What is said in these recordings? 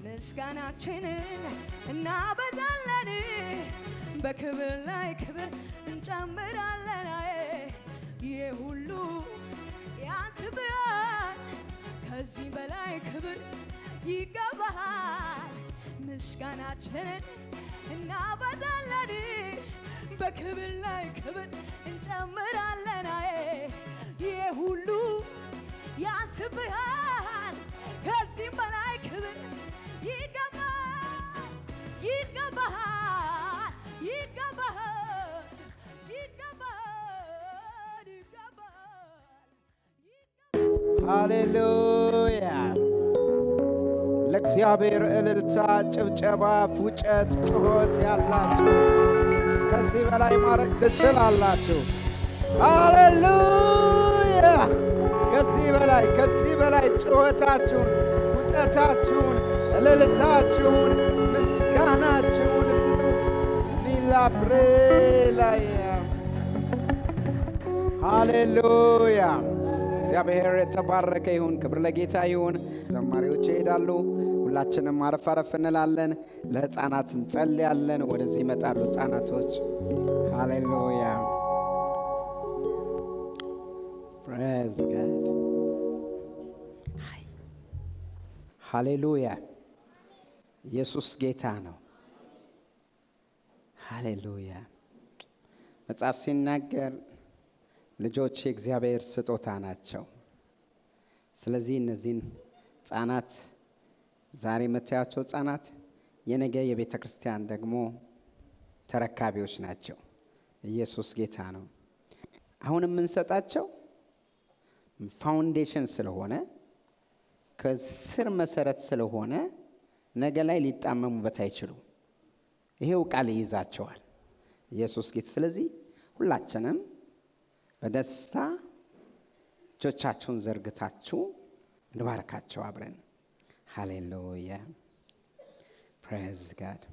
ምስጋናችንን እናበዛለን በክብር ላይ ክብር እንጨምራለን ይህ ሁሉ ያንስብሃል ከዚህ በላይ ክብር ይገባሃል ምስጋናችንን እናበዛለን በክብር ላይ ክብር እንጨምራለን ይህ ሁሉ ያንስብሃል ከዚህም በላይ ክብር ይገባል ይገባል ይገባል ይገባል ይገባል ሃሌሉያ! ለእግዚአብሔር እልልታ፣ ጭብጨባ፣ ፉጨት፣ ጩኸት ያላችሁ ከዚህ በላይ ማድረግ ትችላላችሁ። ሃሌሉያ! ከዚህ በላይ ከዚህ በላይ ጩኸታችሁን፣ ፉጨታችሁን፣ እልልታችሁን፣ ምስጋናችሁን ስጡት። ሚላብሬላያ ሃሌሉያ! እግዚአብሔር የተባረከ ይሁን። ክብር ለጌታ ይሁን። ዘማሪዎች ይሄዳሉ። ሁላችንም አረፍ አረፍ እንላለን። ለሕፃናት እንጸልያለን። ወደዚህ ይመጣሉ ሕፃናቶች። ሃሌሉያ ፕሬዝ ጋድ ሃሌሉያ። ኢየሱስ ጌታ ነው። ሃሌሉያ። መጽሐፍ ሲናገር ልጆች የእግዚአብሔር ስጦታ ናቸው። ስለዚህ እነዚህን ህጻናት ዛሬ የምታያቸው ህጻናት የነገ የቤተ ክርስቲያን ደግሞ ተረካቢዎች ናቸው። ኢየሱስ ጌታ ነው። አሁን የምንሰጣቸው ፋውንዴሽን ስለሆነ ከስር መሰረት ስለሆነ ነገ ላይ ሊጣመሙበት አይችሉም። ይሄው ቃል ይይዛቸዋል። ኢየሱስ ጌታ። ስለዚህ ሁላችንም በደስታ እጆቻችሁን ዘርግታችሁ እንባርካቸው አብረን። ሃሌሉያ ፕሬዝ ጋድ።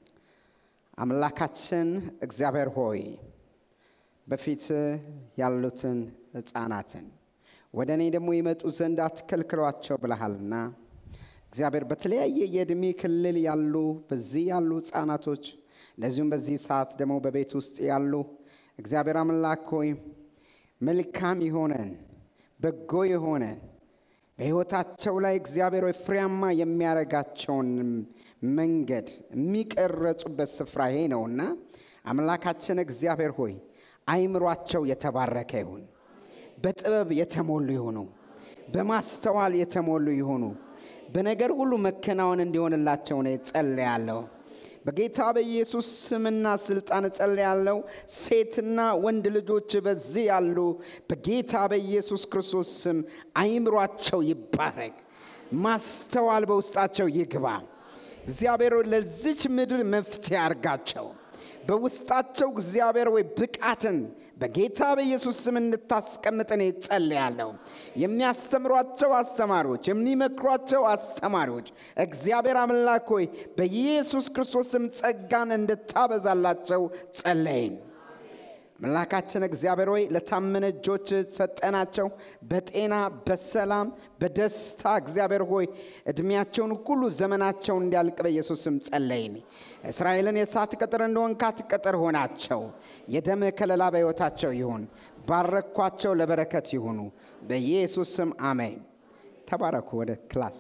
አምላካችን እግዚአብሔር ሆይ በፊት ያሉትን ህፃናትን ወደ እኔ ደግሞ ይመጡ ዘንድ አትከልክሏቸው ብለሃልና እግዚአብሔር በተለያየ የዕድሜ ክልል ያሉ በዚህ ያሉ ህፃናቶች እንደዚሁም በዚህ ሰዓት ደግሞ በቤት ውስጥ ያሉ እግዚአብሔር አምላክ ሆይ መልካም የሆነን በጎ የሆነን በሕይወታቸው ላይ እግዚአብሔር ሆይ ፍሬያማ የሚያደርጋቸውን መንገድ የሚቀረጹበት ስፍራ ይሄ ነውና አምላካችን እግዚአብሔር ሆይ አይምሯቸው የተባረከ ይሁን። በጥበብ የተሞሉ ይሁኑ። በማስተዋል የተሞሉ ይሁኑ። በነገር ሁሉ መከናወን እንዲሆንላቸው ነው ጸልያለሁ። በጌታ በኢየሱስ ስምና ስልጣን ጸልያለሁ። ሴትና ወንድ ልጆች በዚህ ያሉ በጌታ በኢየሱስ ክርስቶስ ስም አይምሯቸው ይባረክ፣ ማስተዋል በውስጣቸው ይግባ። እግዚአብሔር ሆይ ለዚች ምድር መፍትሄ አርጋቸው። በውስጣቸው እግዚአብሔር ወይ ብቃትን በጌታ በኢየሱስ ስም እንድታስቀምጥ እኔ ጸልያለሁ። የሚያስተምሯቸው አስተማሪዎች፣ የሚመክሯቸው አስተማሪዎች እግዚአብሔር አምላክ ሆይ በኢየሱስ ክርስቶስ ስም ጸጋን እንድታበዛላቸው ጸለይን። አምላካችን እግዚአብሔር ሆይ ለታመነ እጆች ሰጠናቸው። በጤና በሰላም በደስታ እግዚአብሔር ሆይ እድሜያቸውን ሁሉ ዘመናቸውን እንዲያልቅ በኢየሱስ ስም ጸለይን። እስራኤልን የእሳት ቅጥር እንደሆንካት ቅጥር ሆናቸው። የደም ከለላ በሕይወታቸው ይሁን። ባረኳቸው፣ ለበረከት ይሁኑ። በኢየሱስ ስም አሜን። ተባረኩ። ወደ ክላስ።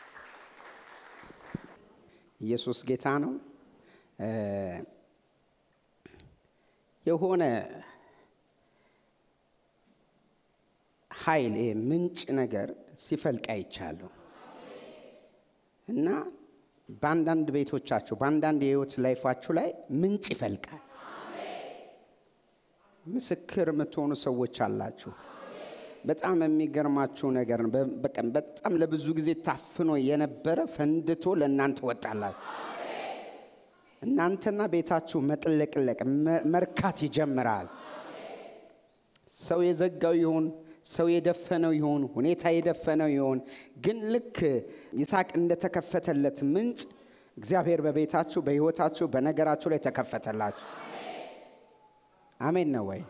ኢየሱስ ጌታ ነው። የሆነ ኃይል ይሄ ምንጭ ነገር ሲፈልቅ አይቻለሁ እና በአንዳንድ ቤቶቻችሁ በአንዳንድ የህይወት ላይፋችሁ ላይ ምንጭ ይፈልቃል። ምስክር የምትሆኑ ሰዎች አላችሁ። በጣም የሚገርማችሁ ነገር ነው። በቀን በጣም ለብዙ ጊዜ ታፍኖ የነበረ ፈንድቶ ለእናንተ ወጣላችሁ። እናንተና ቤታችሁ መጥለቅለቅ መርካት ይጀምራል። ሰው የዘጋው ይሆን፣ ሰው የደፈነው ይሆን፣ ሁኔታ የደፈነው ይሆን፣ ግን ልክ ይስሐቅ እንደተከፈተለት ምንጭ እግዚአብሔር በቤታችሁ፣ በህይወታችሁ፣ በነገራችሁ ላይ ተከፈተላችሁ። አሜን ነው ወይ?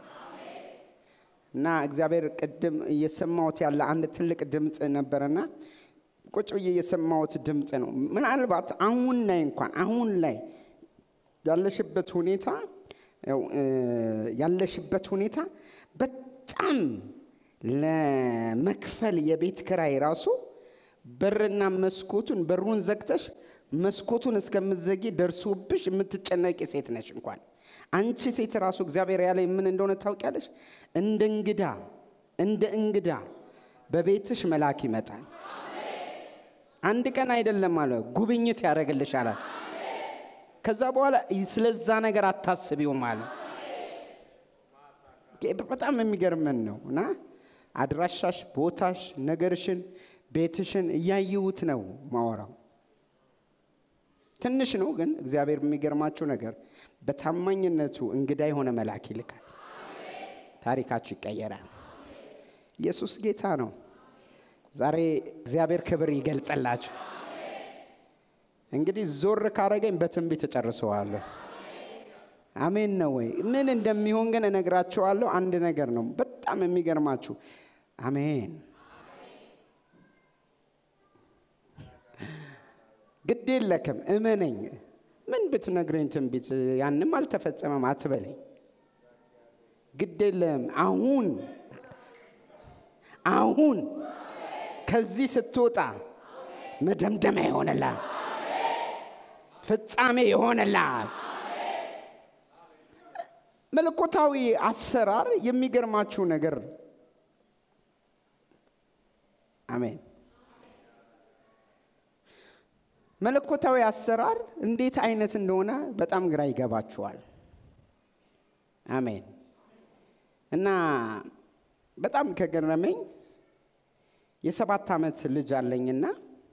እና እግዚአብሔር ቅድም እየሰማሁት ያለ አንድ ትልቅ ድምፅ ነበረና ቁጭ ብዬ የሰማሁት ድምፅ ነው። ምናልባት አሁን ላይ እንኳን አሁን ላይ ያለሽበት ሁኔታ ያው፣ እ፣ ያለሽበት ሁኔታ በጣም ለመክፈል የቤት ክራይ ራሱ በርና መስኮቱን በሩን ዘግተሽ መስኮቱን እስከምትዘጊ ደርሶብሽ የምትጨነቂ ሴት ነሽ። እንኳን አንቺ ሴት ራሱ እግዚአብሔር ያለ ምን እንደሆነ ታውቂያለሽ? እንደ እንግዳ እንደ እንግዳ በቤትሽ መልአክ ይመጣል። አንድ ቀን አይደለም አለ ጉብኝት ያደርግልሻል። ከዛ በኋላ ስለዛ ነገር አታስቢውም አለ። በጣም የሚገርመን ነው እና አድራሻሽ፣ ቦታሽ፣ ነገርሽን፣ ቤትሽን እያየሁት ነው ማወራው። ትንሽ ነው ግን እግዚአብሔር የሚገርማችሁ ነገር በታማኝነቱ እንግዳ የሆነ መልአክ ይልካል። ታሪካችሁ ይቀየራል። ኢየሱስ ጌታ ነው። ዛሬ እግዚአብሔር ክብር ይገልጽላችሁ። እንግዲህ ዞር ካረገኝ በትንቢት እጨርሰዋለሁ። አሜን ነው ወይ? ምን እንደሚሆን ግን እነግራችኋለሁ። አንድ ነገር ነው በጣም የሚገርማችሁ። አሜን። ግድ የለክም እመነኝ። ምን ብትነግረኝ ትንቢት ያንም አልተፈጸመም አትበለኝ። ግድ የለም አሁን አሁን ከዚህ ስትወጣ መደምደሚያ ይሆንላል፣ ፍጻሜ ይሆንላል። መለኮታዊ አሰራር የሚገርማችሁ ነገር አሜን። መለኮታዊ አሰራር እንዴት አይነት እንደሆነ በጣም ግራ ይገባችኋል። አሜን። እና በጣም ከገረመኝ የሰባት ዓመት ልጅ አለኝና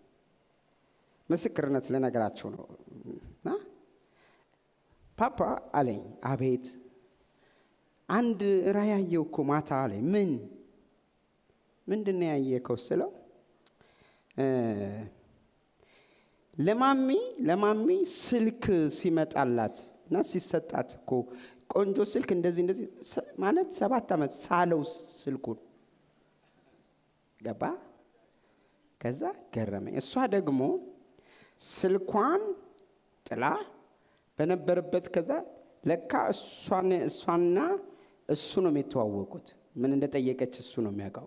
ምስክርነት ልነግራችሁ ነው። እና ፓፓ አለኝ፣ አቤት አንድ ራእይ ያየው እኮ ማታ አለኝ። ምን ምንድን ነው ያየከው ስለው ለማሚ ለማሚ ስልክ ሲመጣላት እና ሲሰጣት እኮ ቆንጆ ስልክ እንደዚህ እንደዚህ ማለት ሰባት ዓመት ሳለው ስልኩን ገባ። ከዛ ገረመኝ። እሷ ደግሞ ስልኳን ጥላ በነበረበት ከዛ ለካ እሷን እሷና እሱ ነው የሚተዋወቁት። ምን እንደጠየቀች እሱ ነው የሚያውቀው።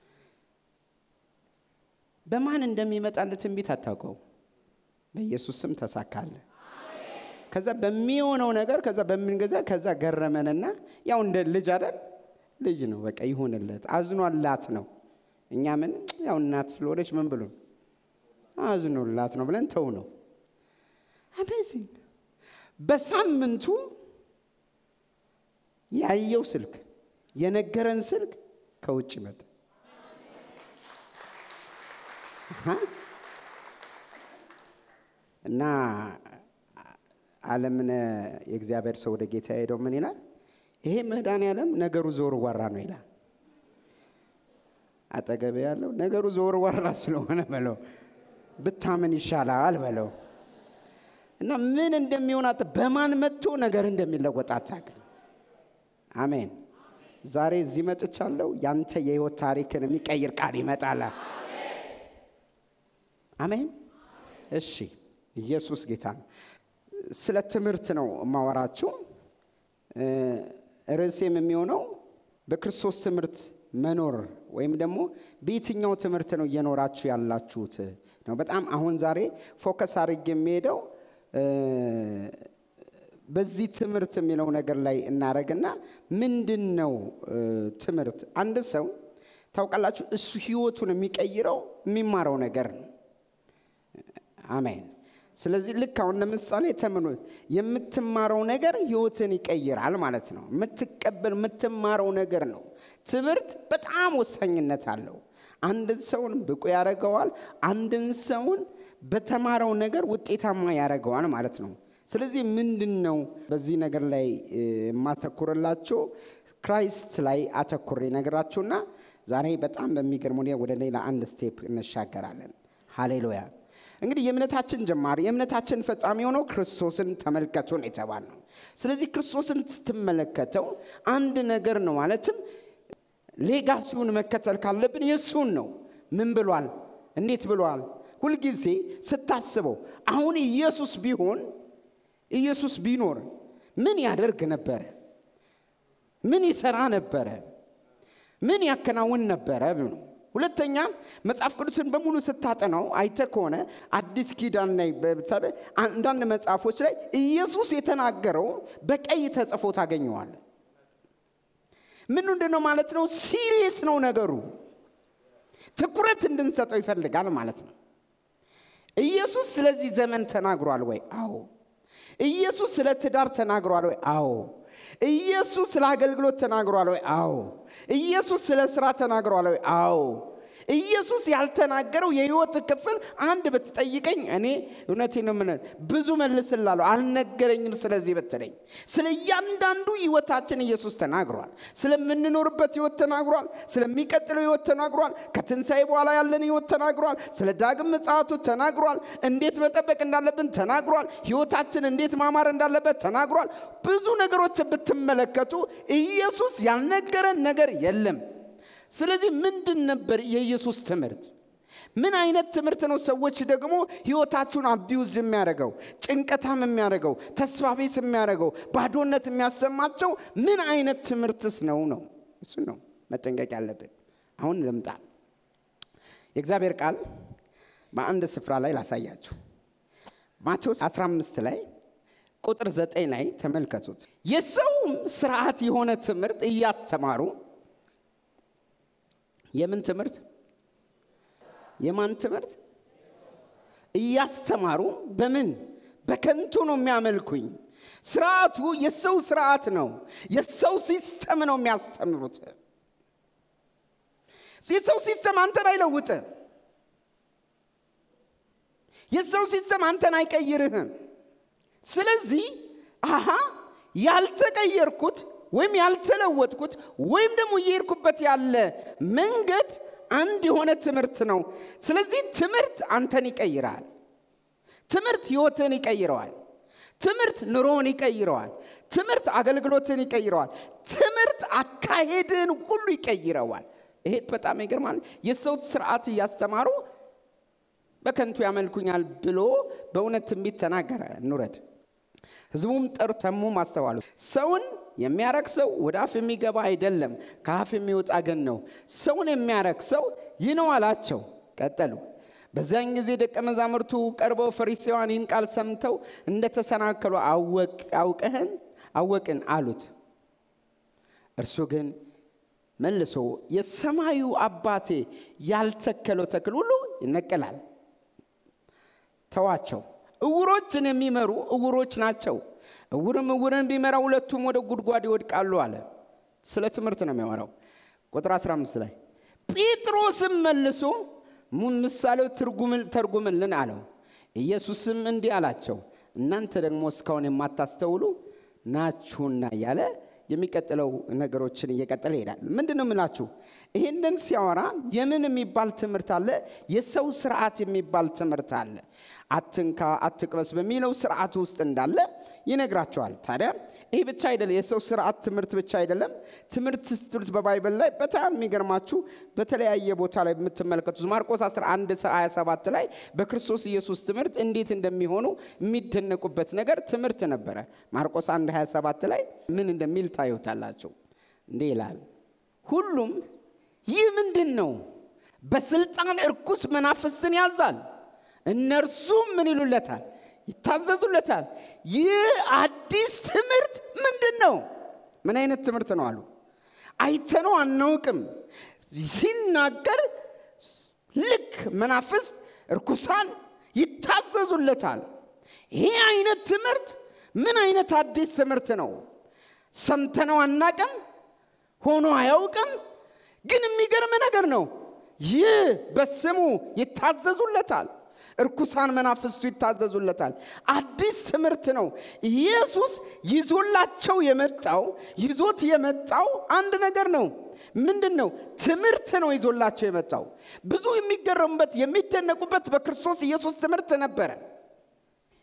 በማን እንደሚመጣለት ትንቢት አታውቀው። በኢየሱስ ስም ተሳካለ። ከዛ በሚሆነው ነገር ከዛ በምንገዛ ከዛ ገረመንና ያው እንደ ልጅ አይደል ልጅ ነው በቃ ይሆንለት አዝኗላት ነው። እኛ ምን ያው እናት ስለሆነች ምን ብሎ አዝኖላት ነው ብለን ተው ነው። አሜዚንግ በሳምንቱ ያየው ስልክ የነገረን ስልክ ከውጭ መጣ። እና አለምነ የእግዚአብሔር ሰው ወደ ጌታ ሄደው ምን ይላል? ይሄ መድኃኔዓለም ነገሩ ዞር ዋራ ነው ይላል። አጠገብ ያለው ነገሩ ዞር ዋራ ስለሆነ በለው ብታምን ይሻላል በለው እና ምን እንደሚሆን አት በማን መጥቶ ነገር እንደሚለወጥ አታውቅም። አሜን። ዛሬ እዚህ መጥቻለሁ። ያንተ የህይወት ታሪክን የሚቀይር ቃል ይመጣል። አሜን። እሺ፣ ኢየሱስ ጌታ ነው። ስለ ትምህርት ነው የማወራችሁ። ርዕሴም የሚሆነው በክርስቶስ ትምህርት መኖር ወይም ደግሞ በየትኛው ትምህርት ነው እየኖራችሁ ያላችሁት ነው። በጣም አሁን ዛሬ ፎከስ አድርጌ የሚሄደው በዚህ ትምህርት የሚለው ነገር ላይ እናደረግና ምንድን ነው ትምህርት? አንድ ሰው ታውቃላችሁ፣ እሱ ህይወቱን የሚቀይረው የሚማረው ነገር ነው። አሜን። ስለዚህ ልክ አሁን ለምሳሌ ተምኖ የምትማረው ነገር ህይወትን ይቀይራል ማለት ነው። የምትቀበል የምትማረው ነገር ነው። ትምህርት በጣም ወሳኝነት አለው። አንድን ሰውን ብቁ ያደርገዋል። አንድን ሰውን በተማረው ነገር ውጤታማ ያደርገዋል ማለት ነው። ስለዚህ ምንድን ነው በዚህ ነገር ላይ የማተኩርላችሁ ክራይስት ላይ አተኩሬ ነገራችሁና ዛሬ በጣም በሚገርም ሁኔታ ወደ ሌላ አንድ ስቴፕ እንሻገራለን። ሃሌሉያ። እንግዲህ የእምነታችን ጀማሪ የእምነታችን ፈጻሚ የሆነው ክርስቶስን ተመልከቱን የተባል ነው። ስለዚህ ክርስቶስን ስትመለከተው አንድ ነገር ነው ማለትም ሌጋሲውን መከተል ካለብን የእሱን ነው። ምን ብሏል? እንዴት ብሏል? ሁልጊዜ ስታስበው አሁን ኢየሱስ ቢሆን ኢየሱስ ቢኖር ምን ያደርግ ነበረ? ምን ይሰራ ነበረ? ምን ያከናውን ነበረ ነው። ሁለተኛ መጽሐፍ ቅዱስን በሙሉ ስታጠናው አይተ ከሆነ አዲስ ኪዳን ላይ በምሳሌ አንዳንድ መጽሐፎች ላይ ኢየሱስ የተናገረው በቀይ ተጽፎ ታገኘዋል። ምን ምንድን ነው ማለት ነው? ሲሪየስ ነው ነገሩ። ትኩረት እንድንሰጠው ይፈልጋል ማለት ነው። ኢየሱስ ስለዚህ ዘመን ተናግሯል ወይ? አዎ። ኢየሱስ ስለ ትዳር ተናግሯል ወይ? አዎ። ኢየሱስ ስለ አገልግሎት ተናግሯል ወይ? አዎ። ኢየሱስ ስለ ስራ ተናግሯል ወይ? አዎ። ኢየሱስ ያልተናገረው የህይወት ክፍል አንድ ብትጠይቀኝ እኔ እውነቴ ነው ምን ብዙ መልስላለሁ። አልነገረኝም። ስለዚህ ብትለኝ ስለ እያንዳንዱ ህይወታችን ኢየሱስ ተናግሯል። ስለምንኖርበት ህይወት ተናግሯል። ስለሚቀጥለው ህይወት ተናግሯል። ከትንሣኤ በኋላ ያለን ህይወት ተናግሯል። ስለ ዳግም ምጽአቱ ተናግሯል። እንዴት መጠበቅ እንዳለብን ተናግሯል። ህይወታችን እንዴት ማማር እንዳለበት ተናግሯል። ብዙ ነገሮችን ብትመለከቱ ኢየሱስ ያልነገረን ነገር የለም። ስለዚህ ምንድን ነበር የኢየሱስ ትምህርት? ምን አይነት ትምህርት ነው ሰዎች ደግሞ ህይወታችሁን አቢውዝድ የሚያደርገው ጭንቀታም የሚያደርገው ተስፋ ቢስ የሚያደርገው ባዶነት የሚያሰማቸው ምን አይነት ትምህርትስ ነው ነው እሱ ነው መጠንቀቅ ያለብን አሁን ልምጣ የእግዚአብሔር ቃል በአንድ ስፍራ ላይ ላሳያችሁ ማቴዎስ 15 ላይ ቁጥር 9 ላይ ተመልከቱት የሰውም ስርዓት የሆነ ትምህርት እያስተማሩ የምን ትምህርት የማን ትምህርት እያስተማሩ በምን በከንቱ ነው የሚያመልኩኝ ስርዓቱ የሰው ስርዓት ነው የሰው ሲስተም ነው የሚያስተምሩት የሰው ሲስተም አንተን አይለውጥ የሰው ሲስተም አንተን አይቀይርህም ስለዚህ አሃ ያልተቀየርኩት ወይም ያልተለወጥኩት ወይም ደግሞ እየሄድኩበት ያለ መንገድ አንድ የሆነ ትምህርት ነው። ስለዚህ ትምህርት አንተን ይቀይራል። ትምህርት ህይወትን ይቀይረዋል። ትምህርት ኑሮውን ይቀይረዋል። ትምህርት አገልግሎትን ይቀይረዋል። ትምህርት አካሄድን ሁሉ ይቀይረዋል። ይሄ በጣም ይገርማል። የሰው ስርዓት እያስተማሩ በከንቱ ያመልኩኛል ብሎ በእውነት ትንቢት ተናገረ። እንውረድ። ህዝቡም ጠሩ፣ ተሙም አስተዋሉ። ሰውን የሚያረክ ሰው ወደ አፍ የሚገባ አይደለም፣ ከአፍ የሚወጣ ግን ነው። ሰውን የሚያረክ ሰው ይህ ነው አላቸው። ቀጠሉ። በዚያን ጊዜ ደቀ መዛሙርቱ ቀርበው ፈሪሳውያን ይህን ቃል ሰምተው እንደተሰናከሉ አውቀህን አወቅን አሉት። እርሱ ግን መልሶ የሰማዩ አባቴ ያልተከለው ተክል ሁሉ ይነቀላል። ተዋቸው። እውሮችን የሚመሩ እውሮች ናቸው። እውርም እውርን ቢመራ ሁለቱም ወደ ጉድጓድ ይወድቃሉ አለ። ስለ ትምህርት ነው የሚያወራው። ቁጥር 15 ላይ ጴጥሮስም መልሶ ምሳሌው ተርጉምልን አለው። ኢየሱስም እንዲህ አላቸው፣ እናንተ ደግሞ እስካሁን የማታስተውሉ ናችሁና እያለ የሚቀጥለው ነገሮችን እየቀጠለ ይሄዳል። ምንድን ነው የምላችሁ? ይህንን ሲያወራ የምን የሚባል ትምህርት አለ? የሰው ስርዓት የሚባል ትምህርት አለ። አትንካ፣ አትቅበስ በሚለው ስርዓት ውስጥ እንዳለ ይነግራቸዋል። ታዲያ ይህ ብቻ አይደለም፣ የሰው ስርዓት ትምህርት ብቻ አይደለም። ትምህርት ስትሉት በባይብል ላይ በጣም የሚገርማችሁ በተለያየ ቦታ ላይ የምትመለከቱት ማርቆስ 11 27 ላይ በክርስቶስ ኢየሱስ ትምህርት እንዴት እንደሚሆኑ የሚደነቁበት ነገር ትምህርት ነበረ። ማርቆስ 1 27 ላይ ምን እንደሚል ታዩታላቸው። እንዲህ ይላል፣ ሁሉም ይህ ምንድን ነው? በስልጣን እርኩስ መናፍስትን ያዛል፣ እነርሱም ምን ይሉለታል? ይታዘዙለታል። ይህ አዲስ ትምህርት ምንድን ነው? ምን አይነት ትምህርት ነው አሉ። አይተነው አናውቅም። ሲናገር ልክ መናፍስት እርኩሳን ይታዘዙለታል። ይህ አይነት ትምህርት ምን አይነት አዲስ ትምህርት ነው? ሰምተነው አናቅም፣ ሆኖ አያውቅም። ግን የሚገርም ነገር ነው። ይህ በስሙ ይታዘዙለታል። እርኩሳን መናፍስቱ ይታዘዙለታል። አዲስ ትምህርት ነው። ኢየሱስ ይዞላቸው የመጣው ይዞት የመጣው አንድ ነገር ነው። ምንድን ነው? ትምህርት ነው ይዞላቸው የመጣው። ብዙ የሚገረሙበት የሚደነቁበት በክርስቶስ ኢየሱስ ትምህርት ነበረ።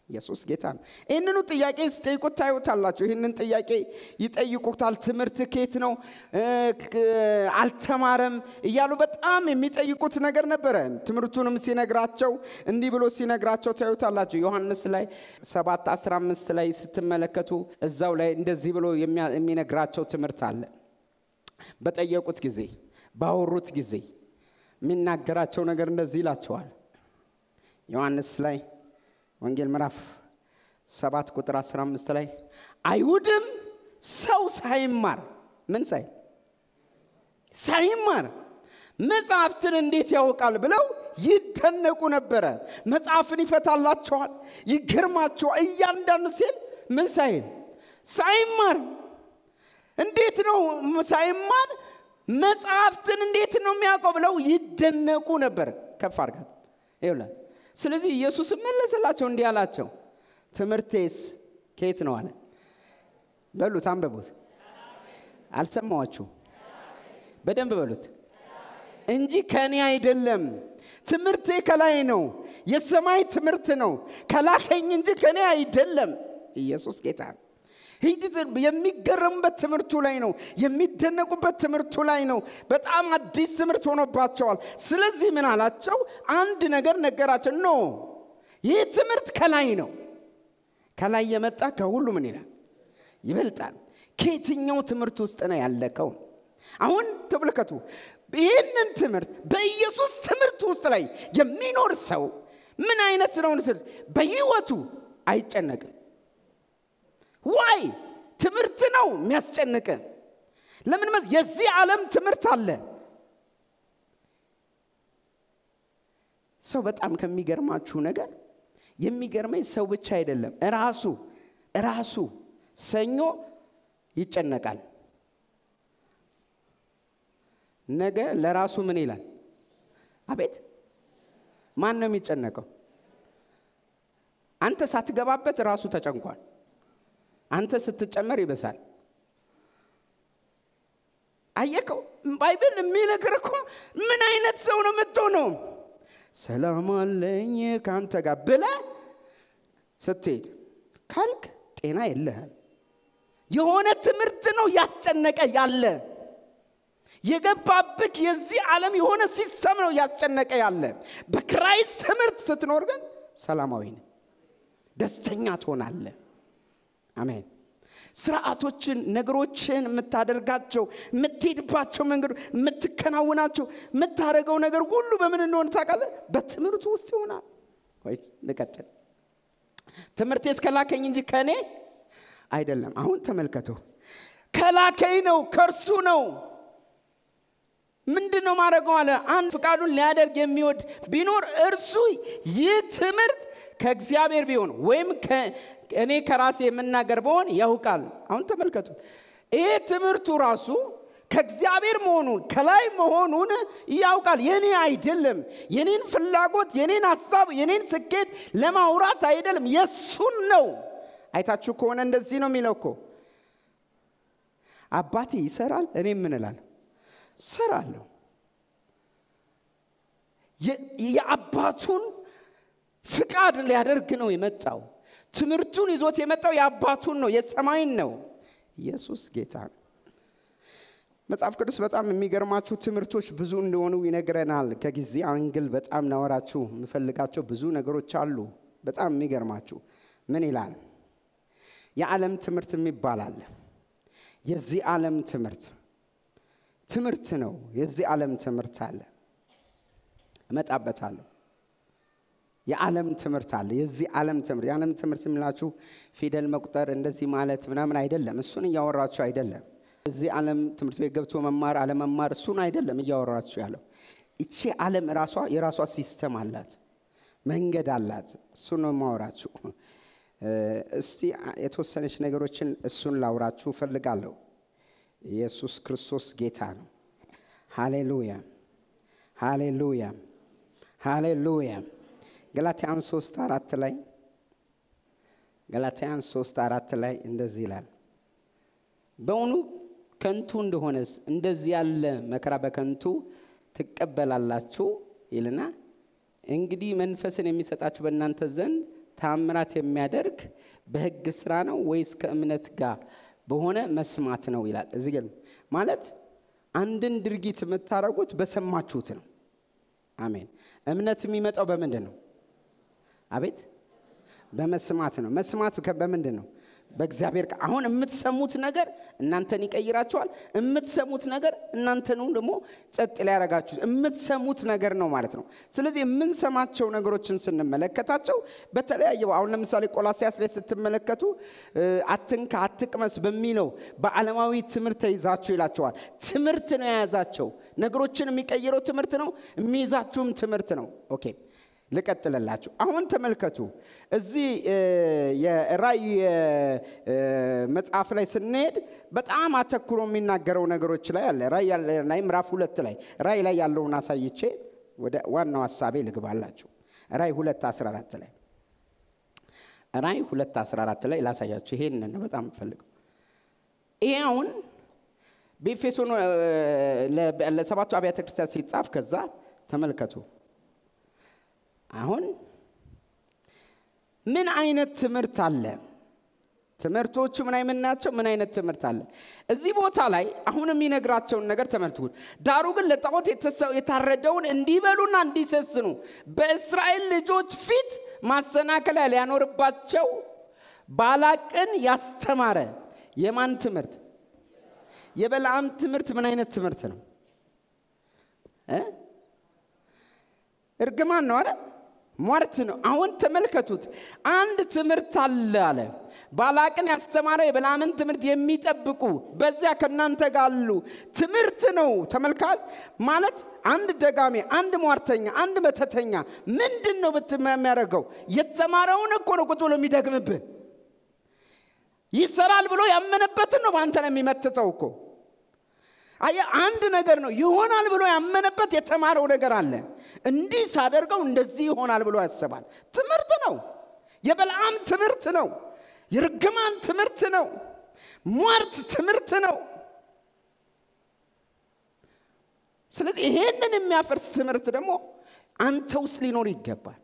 ኢየሱስ ጌታ ነው። ይህንኑ ጥያቄ ስጠይቁት ታዩታላችሁ። ይህንን ጥያቄ ይጠይቁታል። ትምህርት ኬት ነው እ፣ ክ- አልተማረም እያሉ በጣም የሚጠይቁት ነገር ነበረ። ትምህርቱንም ሲነግራቸው እንዲህ ብሎ ሲነግራቸው ታዩታላችሁ። ዮሐንስ ላይ 7 15 ላይ ስትመለከቱ እዛው ላይ እንደዚህ ብሎ የሚያ- የሚነግራቸው ትምህርት አለ። በጠየቁት ጊዜ ባወሩት ጊዜ የሚናገራቸው ነገር እንደዚህ ይላቸዋል። ዮሐንስ ላይ ወንጌል ምዕራፍ 7 ቁጥር 15 ላይ አይሁድም ሰው ሳይማር ምን ሳይ ሳይማር መጽሐፍትን እንዴት ያውቃል ብለው ይደነቁ ነበረ። መጽሐፍን ይፈታላቸዋል፣ ይገርማቸዋል። እያንዳንዱ ሲል ምን ሳይል ሳይማር እንዴት ነው ሳይማር መጽሐፍትን እንዴት ነው የሚያውቀው ብለው ይደነቁ ነበር። ከፍ አድርጋት ይውላል። ስለዚህ ኢየሱስ መለሰላቸው እንዲህ አላቸው፣ ትምህርቴስ ከየት ነው አለ። በሉት፣ አንበቡት። አልሰማዋችሁ? በደንብ በሉት እንጂ ከእኔ አይደለም። ትምህርቴ ከላይ ነው። የሰማይ ትምህርት ነው። ከላከኝ እንጂ ከእኔ አይደለም። ኢየሱስ ጌታ ነው። ሂድ የሚገረሙበት ትምህርቱ ላይ ነው። የሚደነቁበት ትምህርቱ ላይ ነው። በጣም አዲስ ትምህርት ሆኖባቸዋል። ስለዚህ ምን አላቸው? አንድ ነገር ነገራቸው። ኖ ይህ ትምህርት ከላይ ነው። ከላይ የመጣ ከሁሉ ምን ይላል? ይበልጣል። ከየትኛው ትምህርት ውስጥ ነው ያለከው? አሁን ተመልከቱ። ይህንን ትምህርት በኢየሱስ ትምህርት ውስጥ ላይ የሚኖር ሰው ምን አይነት ነው? በህይወቱ አይጨነቅም። ዋይ ትምህርት ነው የሚያስጨንቅ። ለምን መስ የዚህ ዓለም ትምህርት አለ። ሰው በጣም ከሚገርማችሁ ነገር የሚገርመኝ ሰው ብቻ አይደለም፣ እራሱ እራሱ ሰኞ ይጨነቃል። ነገ ለራሱ ምን ይላል? አቤት ማን ነው የሚጨነቀው? አንተ ሳትገባበት ራሱ ተጨንቋል። አንተ ስትጨመር ይበሳል። አየከው? ባይብል የሚነግር እኮ ምን አይነት ሰው ነው የምትሆነው? ሰላም አለኝ ከአንተ ጋር ብለ ስትሄድ ካልክ ጤና የለህም። የሆነ ትምህርት ነው ያስጨነቀ ያለ የገባብክ የዚህ ዓለም የሆነ ሲስተም ነው ያስጨነቀ ያለ። በክራይስት ትምህርት ስትኖር ግን ሰላማዊ ነህ፣ ደስተኛ ትሆናለህ። አሜን። ስርዓቶችን፣ ነገሮችን የምታደርጋቸው የምትሄድባቸው መንገዶ የምትከናውናቸው የምታደርገው ነገር ሁሉ በምን እንደሆነ ታውቃለህ? በትምህርቱ ውስጥ ይሆናል። ወይ ልቀጥል። ትምህርቴ እስከላከኝ እንጂ ከእኔ አይደለም። አሁን ተመልከቱ፣ ከላከኝ ነው፣ ከእርሱ ነው። ምንድን ነው ማድረገው አለ። አንድ ፍቃዱን ሊያደርግ የሚወድ ቢኖር እርሱ ይህ ትምህርት ከእግዚአብሔር ቢሆን ወይም እኔ ከራሴ የምናገር በሆን ያውቃል። አሁን ተመልከቱ፣ ይህ ትምህርቱ ራሱ ከእግዚአብሔር መሆኑን ከላይ መሆኑን ያውቃል። የኔ አይደለም። የኔን ፍላጎት፣ የኔን ሀሳብ፣ የኔን ስኬት ለማውራት አይደለም፣ የእሱን ነው። አይታችሁ ከሆነ እንደዚህ ነው የሚለው እኮ አባቴ ይሰራል፣ እኔ ምን እላለሁ? እሰራለሁ። የአባቱን ፍቃድ ሊያደርግ ነው የመጣው። ትምህርቱን ይዞት የመጣው የአባቱን ነው፣ የሰማይን ነው። ኢየሱስ ጌታ ነው። መጽሐፍ ቅዱስ በጣም የሚገርማችሁ ትምህርቶች ብዙ እንደሆኑ ይነግረናል። ከጊዜ አንግል በጣም ናወራችሁ የምፈልጋቸው ብዙ ነገሮች አሉ። በጣም የሚገርማችሁ ምን ይላል? የዓለም ትምህርት የሚባል አለ። የዚህ ዓለም ትምህርት ትምህርት ነው። የዚህ ዓለም ትምህርት አለ፣ እመጣበታለሁ። የዓለም ትምህርት አለ። የዚህ ዓለም ትምህርት የዓለም ትምህርት የምላችሁ ፊደል መቁጠር እንደዚህ ማለት ምናምን አይደለም። እሱን እያወራችሁ አይደለም። እዚህ ዓለም ትምህርት ቤት ገብቶ መማር አለመማር እሱን አይደለም እያወራችሁ ያለው። ይቺ ዓለም ራሷ የራሷ ሲስተም አላት፣ መንገድ አላት። እሱን ነው የማወራችሁ። እስቲ የተወሰነች ነገሮችን እሱን ላውራችሁ እፈልጋለሁ። ኢየሱስ ክርስቶስ ጌታ ነው። ሃሌሉያ ሃሌሉያ ሃሌሉያ። ገላትያን ሶስት አራት ላይ ገላትያን ሶስት አራት ላይ እንደዚህ ይላል፣ በእውኑ ከንቱ እንደሆነስ እንደዚህ ያለ መከራ በከንቱ ትቀበላላችሁ ይልና እንግዲህ መንፈስን የሚሰጣችሁ በእናንተ ዘንድ ታምራት የሚያደርግ በሕግ ስራ ነው ወይስ ከእምነት ጋር በሆነ መስማት ነው ይላል። እዚህ ግን ማለት አንድን ድርጊት የምታደርጉት በሰማችሁት ነው። አሜን። እምነት የሚመጣው በምንድን ነው? አቤት በመስማት ነው። መስማት ከ- በምንድን ነው? በእግዚአብሔር ቃል። አሁን የምትሰሙት ነገር እናንተን ይቀይራቸዋል። የምትሰሙት ነገር እናንተኑ ደግሞ ጸጥ ሊያረጋችሁ የምትሰሙት ነገር ነው ማለት ነው። ስለዚህ የምንሰማቸው ነገሮችን ስንመለከታቸው በተለያየ አሁን ለምሳሌ ቆላሲያስ ላይ ስትመለከቱ እ፣ አትንካ፣ አትቅመስ በሚለው በዓለማዊ ትምህርት ተይዛችሁ ይላቸዋል። ትምህርት ነው የያዛቸው። ነገሮችን የሚቀይረው ትምህርት ነው፣ የሚይዛችሁም ትምህርት ነው። ኦኬ ልቀጥልላችሁ። አሁን ተመልከቱ እዚህ እ፣ የራእይ እ፣ መጽሐፍ ላይ ስንሄድ በጣም አተኩሮ የሚናገረው ነገሮች ላይ አለ። ራእይ ያለ- ላይ ምዕራፍ ሁለት ላይ ራእይ ላይ ያለውን አሳይቼ ወደ ዋናው ሀሳቤ ልግባላችሁ። ራእይ ሁለት 14 ላይ ራእይ ሁለት 14 ላይ ላሳያችሁ። ይሄን ነው በጣም የምፈልገው። ይሄ አሁን በኤፌሶን እ፣ ለ- ለሰባቱ አብያተ ክርስቲያን ሲጻፍ ከዛ ተመልከቱ አሁን ምን አይነት ትምህርት አለ? ትምህርቶቹ ምን አይነት ናቸው? ምን አይነት ትምህርት አለ? እዚህ ቦታ ላይ አሁን የሚነግራቸውን ነገር ተመልክቱ። ዳሩ ግን ለጣዖት የተሰ- የታረደውን እንዲበሉና እንዲሰስኑ በእስራኤል ልጆች ፊት ማሰናከያ ሊያኖርባቸው ባላቅን ያስተማረ የማን ትምህርት? የበለዓም ትምህርት ምን አይነት ትምህርት ነው? እ? እርግማን ነው አለ ሟርት ነው አሁን ተመልከቱት አንድ ትምህርት አለ አለ ባላቅን ያስተማረው የበላምን ትምህርት የሚጠብቁ በዚያ ከእናንተ ጋር አሉ ትምህርት ነው ተመልካል ማለት አንድ ደጋሚ አንድ ሟርተኛ አንድ መተተኛ ምንድን ነው ብት የሚያደርገው የተማረውን እኮ ነው ቁጭ ብሎ የሚደግምብህ ይሰራል ብሎ ያመነበትን ነው በአንተ ነው የሚመትተው እኮ አየ አንድ ነገር ነው ይሆናል ብሎ ያመነበት የተማረው ነገር አለ እንዲህ ሳደርገው እንደዚህ ይሆናል ብሎ ያስባል ትምህርት ነው የበልዓም ትምህርት ነው የርግማን ትምህርት ነው ሟርት ትምህርት ነው ስለዚህ ይሄንን የሚያፈርስ ትምህርት ደግሞ አንተ ውስጥ ሊኖር ይገባል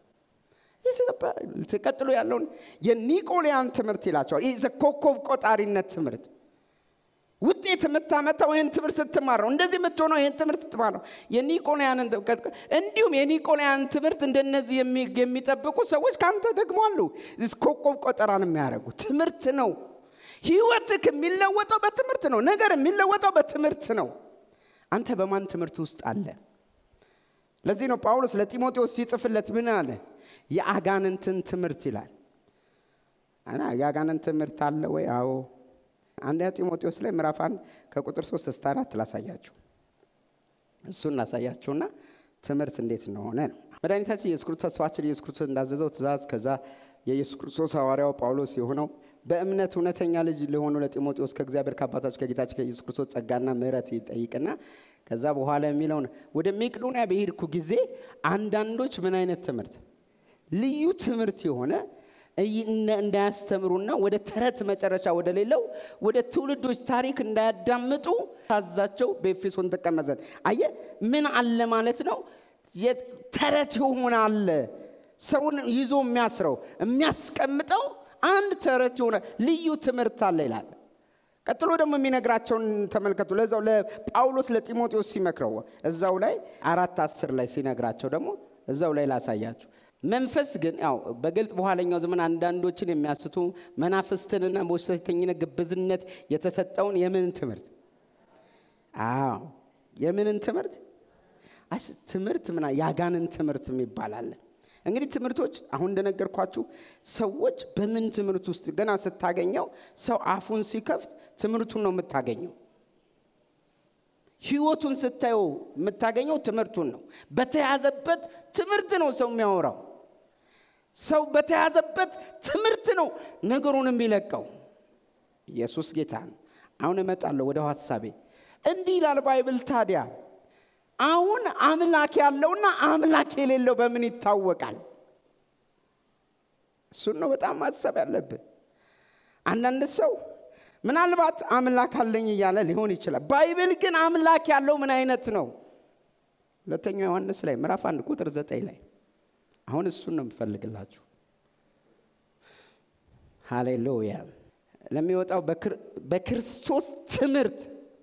ቀጥሎ ያለውን የኒቆሊያን ትምህርት ይላቸዋል ይህ ኮከብ ቆጣሪነት ትምህርት ውጤት የምታመጣው ይህን ትምህርት ስትማር ነው እንደዚህ የምትሆነው ይህን ትምህርት ስትማር ነው የኒቆላያንን እንዲሁም የኒቆላያን ትምህርት እንደነዚህ የሚጠብቁ ሰዎች ከአንተ ደግሞ አሉ ኮከብ ቆጠራን የሚያደርጉ ትምህርት ነው ህይወትክ የሚለወጠው በትምህርት ነው ነገር የሚለወጠው በትምህርት ነው አንተ በማን ትምህርት ውስጥ አለ ለዚህ ነው ጳውሎስ ለጢሞቴዎስ ሲጽፍለት ምን አለ የአጋንንትን ትምህርት ይላል እና የአጋንንት ትምህርት አለ ወይ አዎ አንደኛ ጢሞቴዎስ ላይ ምዕራፍ አንድ ከቁጥር ሶስት እስከ አራት ላሳያችሁ እሱን ላሳያችሁና ትምህርት እንዴት እንደሆነ ነው መድኃኒታችን ኢየሱስ ክርስቶስ ተስፋችን ኢየሱስ ክርስቶስ እንዳዘዘው ትእዛዝ ከዛ የኢየሱስ ክርስቶስ ሐዋርያው ጳውሎስ የሆነው በእምነት እውነተኛ ልጅ ለሆኑ ለጢሞቴዎስ ከእግዚአብሔር ከአባታችን ከጌታችን ከኢየሱስ ክርስቶስ ጸጋና ምህረት ይጠይቅና ከዛ በኋላ የሚለውን ወደ ሜቄዶንያ በሄድኩ ጊዜ አንዳንዶች ምን አይነት ትምህርት ልዩ ትምህርት የሆነ እንዳያስተምሩና ወደ ተረት መጨረሻ ወደ ሌለው ወደ ትውልዶች ታሪክ እንዳያዳምጡ ታዛቸው በኤፌሶን ተቀመዘን አየ ምን አለ ማለት ነው ተረት የሆነ አለ ሰውን ይዞ የሚያስረው የሚያስቀምጠው አንድ ተረት የሆነ ልዩ ትምህርት አለ ይላል ቀጥሎ ደግሞ የሚነግራቸውን ተመልከቱ ለዛው ለጳውሎስ ለጢሞቴዎስ ሲመክረው እዛው ላይ አራት አስር ላይ ሲነግራቸው ደግሞ እዛው ላይ ላሳያችሁ መንፈስ ግን ያው በግልጥ በኋለኛው ዘመን አንዳንዶችን የሚያስቱ መናፍስትንና በውሸተኝነት ግብዝነት የተሰጠውን የምን ትምህርት አዎ የምንን ትምህርት ትምህርት ምና ያጋንን ትምህርት የሚባል አለ እንግዲህ ትምህርቶች አሁን እንደነገርኳችሁ ሰዎች በምን ትምህርት ውስጥ ገና ስታገኘው ሰው አፉን ሲከፍት ትምህርቱን ነው የምታገኘው ህይወቱን ስታየው የምታገኘው ትምህርቱን ነው በተያዘበት ትምህርት ነው ሰው የሚያወራው ሰው በተያዘበት ትምህርት ነው ነገሩን የሚለቀው ኢየሱስ ጌታ ነው አሁን እመጣለሁ ወደ ሀሳቤ እንዲህ ይላል ባይብል ታዲያ አሁን አምላክ ያለውና አምላክ የሌለው በምን ይታወቃል እሱን ነው በጣም ማሰብ ያለብን አንዳንድ ሰው ምናልባት አምላክ አለኝ እያለ ሊሆን ይችላል ባይብል ግን አምላክ ያለው ምን አይነት ነው ሁለተኛው ዮሐንስ ላይ ምዕራፍ አንድ ቁጥር ዘጠኝ ላይ አሁን እሱን ነው የምፈልግላችሁ ሃሌሉያ ለሚወጣው በክር- በክርስቶስ ትምህርት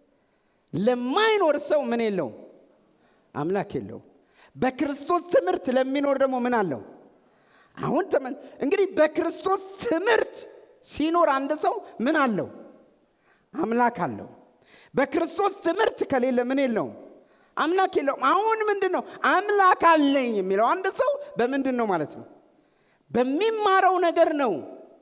ለማይኖር ሰው ምን የለውም አምላክ የለውም በክርስቶስ ትምህርት ለሚኖር ደግሞ ምን አለው አሁን ተመን እንግዲህ በክርስቶስ ትምህርት ሲኖር አንድ ሰው ምን አለው አምላክ አለው በክርስቶስ ትምህርት ከሌለ ምን የለውም አምላክ የለውም አሁን ምንድን ነው አምላክ አለኝ የሚለው አንድ ሰው በምንድን ነው ማለት ነው በሚማረው ነገር ነው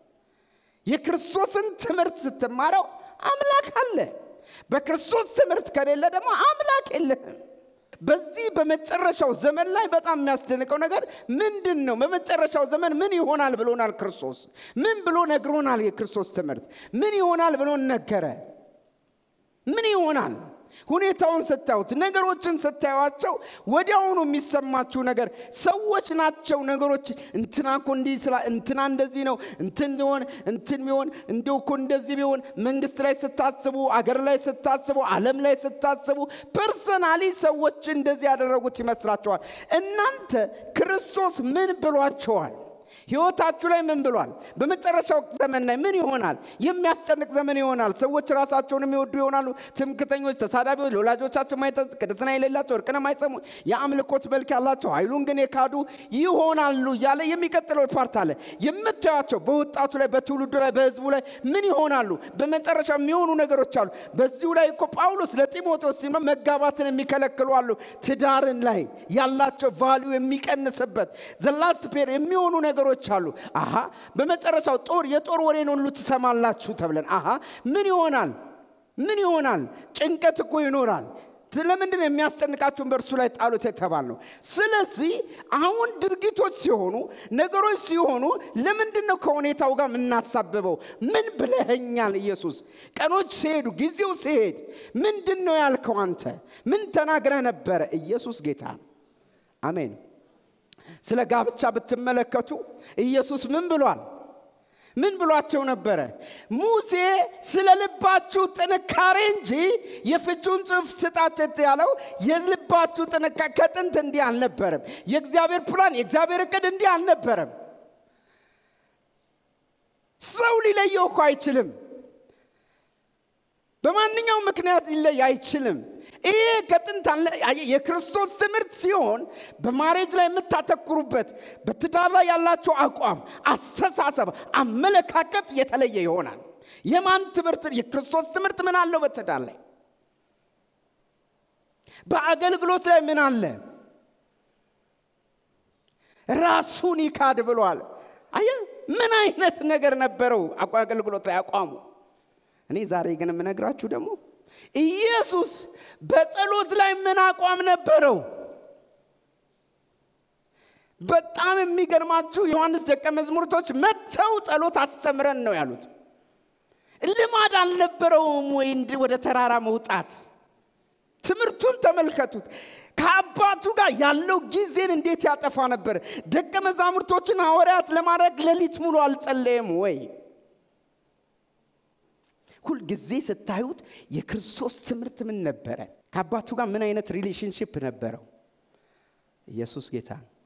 የክርስቶስን ትምህርት ስትማረው አምላክ አለ በክርስቶስ ትምህርት ከሌለ ደግሞ አምላክ የለህም በዚህ በመጨረሻው ዘመን ላይ በጣም የሚያስደንቀው ነገር ምንድን ነው በመጨረሻው ዘመን ምን ይሆናል ብሎናል ክርስቶስ ምን ብሎ ነግሮናል የክርስቶስ ትምህርት ምን ይሆናል ብሎ ነገረ ምን ይሆናል ሁኔታውን ስታዩት ነገሮችን ስታዩቸው ወዲያውኑ የሚሰማችሁ ነገር ሰዎች ናቸው ነገሮች እንትና እኮ እንዲህ ስላ እንትና እንደዚህ ነው እንትን ቢሆን እንትን ቢሆን እንደው እኮ እንደዚህ ቢሆን መንግስት ላይ ስታስቡ አገር ላይ ስታስቡ አለም ላይ ስታስቡ ፐርሰናሊ ሰዎች እንደዚህ ያደረጉት ይመስላችኋል እናንተ ክርስቶስ ምን ብሏቸዋል ህይወታችሁ ላይ ምን ብሏል በመጨረሻው ዘመን ላይ ምን ይሆናል የሚያስጨንቅ ዘመን ይሆናል ሰዎች ራሳቸውን የሚወዱ ይሆናሉ ትምክተኞች ተሳዳቢዎች ለወላጆቻቸው ማይተዝ ቅድስና የሌላቸው እርቅን የማይሰሙ የአምልኮት መልክ ያላቸው ኃይሉን ግን የካዱ ይሆናሉ እያለ የሚቀጥለው ፓርት አለ የምታያቸው በወጣቱ ላይ በትውልዱ ላይ በህዝቡ ላይ ምን ይሆናሉ በመጨረሻ የሚሆኑ ነገሮች አሉ በዚሁ ላይ እኮ ጳውሎስ ለጢሞቴዎስ ሲመ መጋባትን የሚከለክሉ አሉ ትዳርን ላይ ያላቸው ቫሊዩ የሚቀንስበት ዘላስት ፔር የሚሆኑ ነገሮች አሉ አሃ በመጨረሻው ጦር የጦር ወሬን ሁሉ ትሰማላችሁ ተብለን አሃ ምን ይሆናል ምን ይሆናል ጭንቀት እኮ ይኖራል ለምንድን ነው የሚያስጨንቃችሁን በእርሱ ላይ ጣሉት የተባል ነው ስለዚህ አሁን ድርጊቶች ሲሆኑ ነገሮች ሲሆኑ ለምንድን ነው ከሁኔታው ጋር የምናሳብበው ምን ብለኸኛል ኢየሱስ ቀኖች ሲሄዱ ጊዜው ሲሄድ ምንድን ነው ያልከው አንተ ምን ተናግረህ ነበረ ኢየሱስ ጌታ ነው አሜን ስለ ጋብቻ ብትመለከቱ ኢየሱስ ምን ብሏል ምን ብሏቸው ነበረ ሙሴ ስለ ልባችሁ ጥንካሬ እንጂ የፍቹን ጽሑፍ ስጣቸው ያለው የልባችሁ ጥንካሬ ከጥንት እንዲህ አልነበረም የእግዚአብሔር ፕላን የእግዚአብሔር እቅድ እንዲህ አልነበረም ሰው ሊለየው እኮ አይችልም በማንኛውም ምክንያት ሊለይ አይችልም ይሄ ከጥንት አለ የክርስቶስ ትምህርት ሲሆን በማሬጅ ላይ የምታተኩሩበት በትዳር ላይ ያላቸው አቋም አስተሳሰብ አመለካከት የተለየ ይሆናል የማን ትምህርት የክርስቶስ ትምህርት ምን አለው በትዳር ላይ በአገልግሎት ላይ ምን አለ ራሱን ይካድ ብሏል አየ ምን አይነት ነገር ነበረው አገልግሎት ላይ አቋሙ እኔ ዛሬ ግን የምነግራችሁ ደግሞ ኢየሱስ በጸሎት ላይ ምን አቋም ነበረው በጣም የሚገርማችሁ ዮሐንስ ደቀ መዝሙርቶች መጥተው ጸሎት አስተምረን ነው ያሉት ልማድ አልነበረውም ወይ ወደ ተራራ መውጣት ትምህርቱን ተመልከቱት ከአባቱ ጋር ያለው ጊዜን እንዴት ያጠፋ ነበር ደቀ መዛሙርቶችን ሐዋርያት ለማድረግ ሌሊት ሙሉ አልጸለየም ወይ ሁልጊዜ ስታዩት የክርስቶስ ትምህርት ምን ነበረ ከአባቱ ጋር ምን አይነት ሪሌሽንሽፕ ነበረው ኢየሱስ ጌታ ነው